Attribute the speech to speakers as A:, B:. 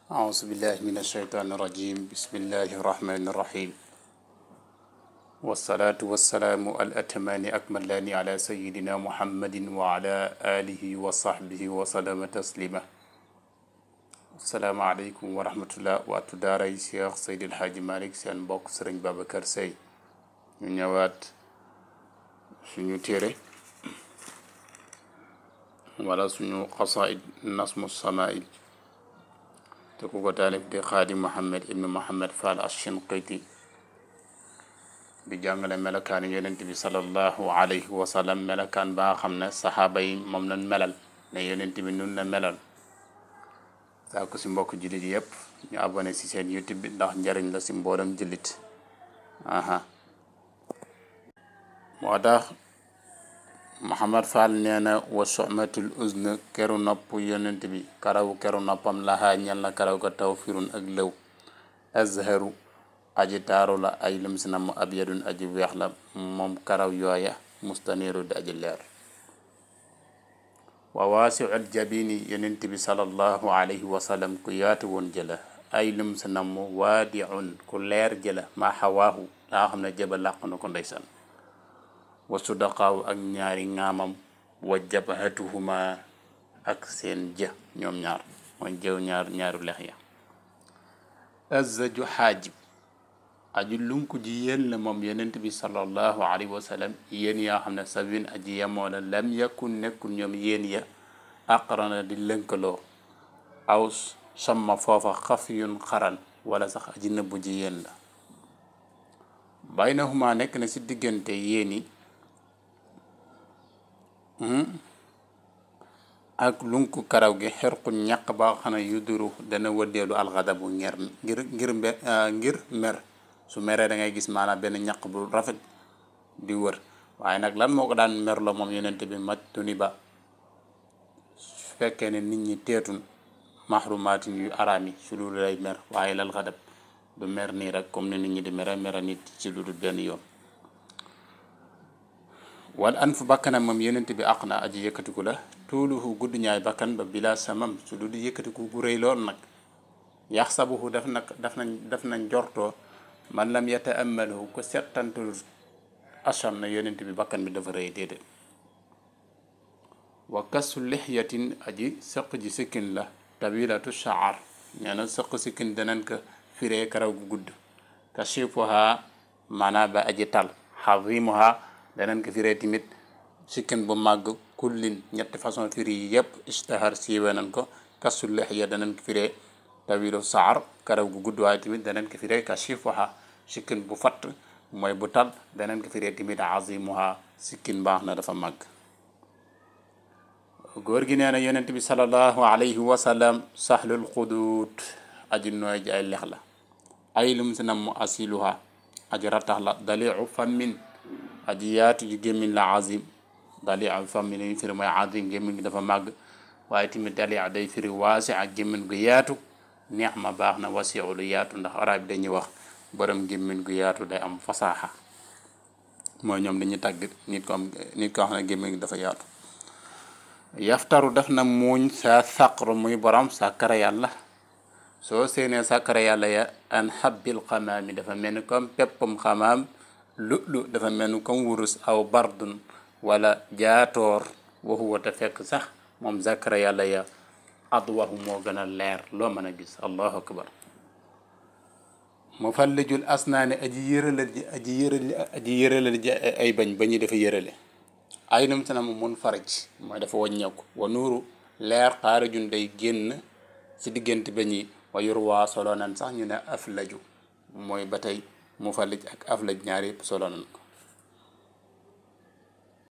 A: أعوذ بالله من الشيطان الرجيم بسم الله الرحمن الرحيم والصلاة والسلام الأتمان أكملان على سيدنا محمد وعلى آله وصحبه وسلم تسليما السلام عليكم ورحمة الله waatu daaray Cheikh Seydi El Hadji Malick seen mbokk Sëriñ Babacar Seye ñu ñëwaat suñu téere wala suñu xasaid nasmu samail te ku ko taalif di xaadi Mohammed ibnu Mohammed Fall Ashinqiti di jàngale melokaan yonent bi sallallahu alayhi wa sallam melokaan ba nga xam ne saxaaba yi moom lañ melal ne yonent bi nun la melal saa ko si mbokk jullit yëpp ñu abonné si seen youtube bi ndax njariñ la si mboolem jullit aha moo tax Muhammad Fall nee na wa somatul uzn keru nopp yonent bi karaw keru noppam laxaa ñel na karaw ga taw firun ak lëw azharu aji taaru la ay lim si na mu ab yadun aji weex la moom karaw yooya mustaniru di aji leer wa waasiul jabini yonent bi salallahu alayhi wa sallam ku yaatu woon jëla ay lim si na mu waadiun ku leer jëla maa xawaahu laa xam ne jëba làq na ko ndeysaan wa sudaqaaw ak ñaari ŋaamam wa jabhatuhuma ak seen jë ñoom ñaar mooy jëw ñaar ñaaru lex ya azzaju xaajib aju lunku ji yéen la moom yonent bi sallallahu alayhi wa sallam yéen yaa xam ne sabin aji yemoo la lam yakun nekkul ñoom yéen ya aqrana di lënkaloo aw samma foofa xafiyun xaran wala sax aji nëbbu ji yéen la baynahuma nekk na si diggante yéen yi ak lunku karaw gi xerqu ñaq ba xam ne yuduru dana wëddeelu alxadabu ngir ngir ngir mbe ngir mer su meree da ngay gis maanaam benn ñaq bu rafet di wër waaye nag lan moo ko daan merloo moom yonent bi maj tuni ba su fekkee ne nit ñi teetun maxrumaatin yu araam yi su dul lay mer waaye lal xadab du mer nii rek comme ni nit ñi di mere mere nit ci lu dul benn yoon wal an fu bakkanam moom yonent bi àq na aji yëkkatiku la tuuluhu gudd ñaay bakkan ba bila samam su du di yëkkatiku gu rëy lool nag yax sabuhu daf nag daf nañ daf nañ jortoo man lam yata'ammalahu ko settantul asam na yonent bi bakkan bi dafa rëy déedéet wa kasu lixyatin aji sëq ji sikkin la tawilatu shaar nee na sëq sikkin danañ ko firee karaw gu gudd kashifuha maanaa ba aji tal xazimuha danañ ko firee tamit sikkin bu màgg kullin ñetti façon firi yi yëpp istahar siiwee nañ ko kasu lixya danañ ko firee tawilu saar karaw gu gudd waaye tamit danañ ko firee kashifuha sikkin bu fatt mooy bu tal danañ ko firee tamit azimuha sikkin baax na dafa màgg góor gi nee na yonent bi salallahu alayhi wa sallam sahlul xuduut aji nooy ji ay lex la ay lum si nam mu asiluha aji ratax la daliu fammin aji yaatu ji gémmiñ la azim daliu fammin lañu firi mooy azim gémmiñ gi dafa màgg waaye tamit daliu day firi waasi ak gémmiñ gu yaatu neex ma baax na wasiu lu yaatu ndax arab bi dañuy wax borom gémmiñ gu yaatu day am fasaaxa mooy ñoom dañuy tàgg nit ko am nit ko xam ne gémmiñ gi dafa yaatu yaftaru def na muuñ sa saqru muy borom sàkkara yàlla soo seenee sàkkara yàlla ya an habbil xamaami dafa mel ni comme peppum xamaam lu lu dafa mel ni comme wurus aw bardun wala jaatoor waxu wata fekk sax moom sàkkara yàlla ya adwahu moo gën a leer loo mën a gis allahu akbar mu fallijul asnaani aji yëralal ji aji yërali aji yëralal ji ay bañ ba ñu dafa yërale ay num sana mu mun faraj mooy dafa wàññeeku wa nuuru leer xaarijun day génn ci diggante ba ñi wa yor waa solo nan sax ñu ne aflaju mooy ba tey mu fallij ak aflaj ñaar yëpp solo nan ko